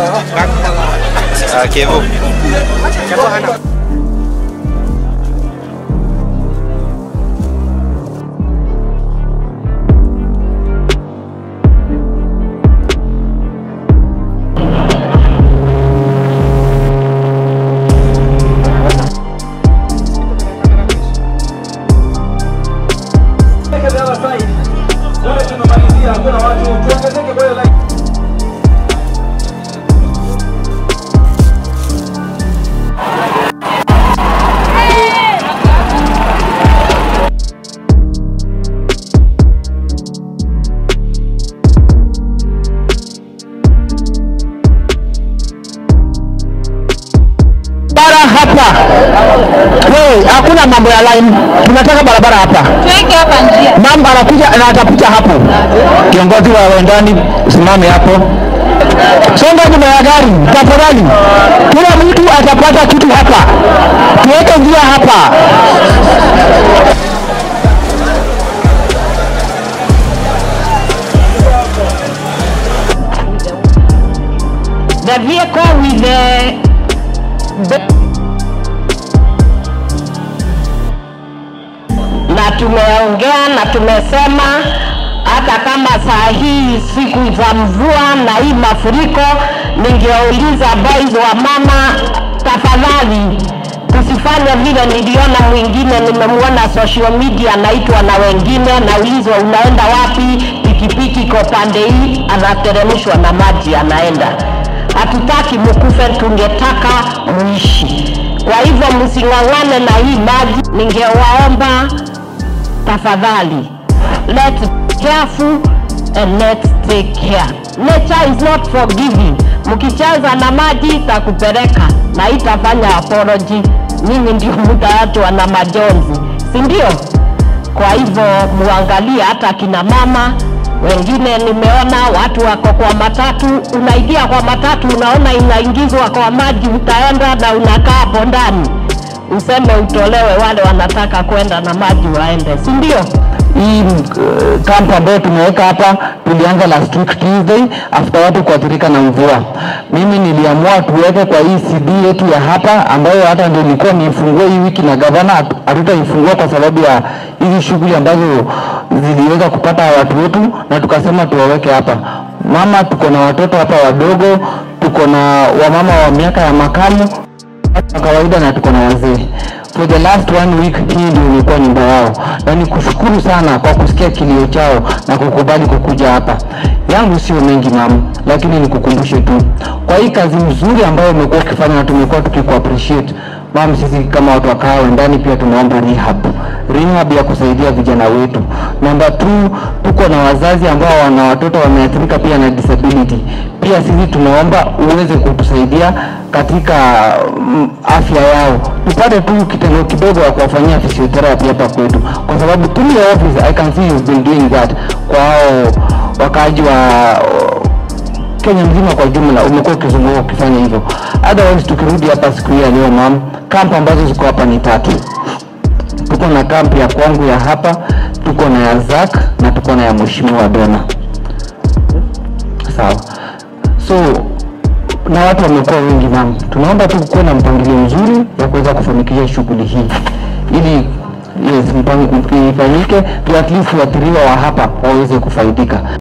Ah, Kevo. barabara hapa. Hey, hakuna mambo ya line, tunataka barabara hapa. Tuweke hapa njia. Mama anakuja na atapita hapo. Kiongozi wa wendani, usimame hapo. Songa nyuma ya gari tafadhali. Kila mtu atapata kitu hapa. Tuweke njia hapa. The vehicle with the, the na tumeongea na tumesema hata kama saa hii siku za mvua na hii mafuriko, ningeuliza boys wa mama, tafadhali tusifanye vile niliona mwingine, nimemwona social media anaitwa na wengine, naulizwa unaenda wapi, pikipiki iko pande hii, anateremshwa na maji anaenda. Hatutaki mkufe, tungetaka muishi. Kwa hivyo msing'ang'ane na hii maji, ningewaomba tafadhali let's be careful and let's take care nature is not forgiving mkicheza na maji itakupeleka na itafanya apology nyinyi ndio mtaachwa na majonzi si ndio kwa hivyo muangalie hata kina mama wengine nimeona watu wako kwa matatu unaingia kwa matatu unaona inaingizwa kwa maji utaenda na unakaa hapo ndani useme utolewe wale wanataka kwenda na maji waende si ndio hii uh, kampu ambayo tumeweka hapa tulianza last week Tuesday after watu kuathirika na mvua. Mimi niliamua tuweke kwa hii CD yetu ya hapa ambayo hata ndio nilikuwa niifungue hii wiki na gavana, hatu- hatutaifungua kwa sababu ya hizi shughuli ambazo ziliweza kupata watu wetu, na tukasema tuwaweke hapa. Mama, tuko na watoto hapa wadogo, tuko na wamama wa miaka ya makamu watu wa kawaida na tuko na wazee. For the last one week hii ndio imekuwa nyumba yao, na ni kushukuru sana kwa kusikia kilio chao na kukubali kukuja hapa. Yangu sio mengi mam, lakini nikukumbushe tu kwa hii kazi nzuri ambayo umekuwa ukifanya na tumekuwa tukiku appreciate mam. Sisi kama watu wa kahawa ndani pia tunaomba rehab, rehab ya kusaidia vijana wetu. Namba two, tuko na wazazi ambao wana watoto wameathirika pia na disability. Pia sisi tunaomba uweze kutusaidia katika mm, afya yao, tupate tu kitendo kidogo ya kuwafanyia physiotherapy hapa kwetu, kwa sababu through your office I can see you've been doing that kwa hao wakaaji wa Kenya mzima kwa jumla umekuwa ukizunguka ukifanya hivyo. Otherwise tukirudi hapa siku hii ya leo mam, kampu ambazo ziko hapa ni tatu. Tuko na kampu ya kwangu ya hapa, tuko na ya Zak na tuko na ya Mheshimiwa Dona. Sawa. So na watu wamekuwa wengi mam, tunaomba tu kuwe na mpangilio mzuri ya kuweza kufanikisha shughuli hii ili yes, mpango ifanyike tu at least waathiriwa wa hapa waweze kufaidika.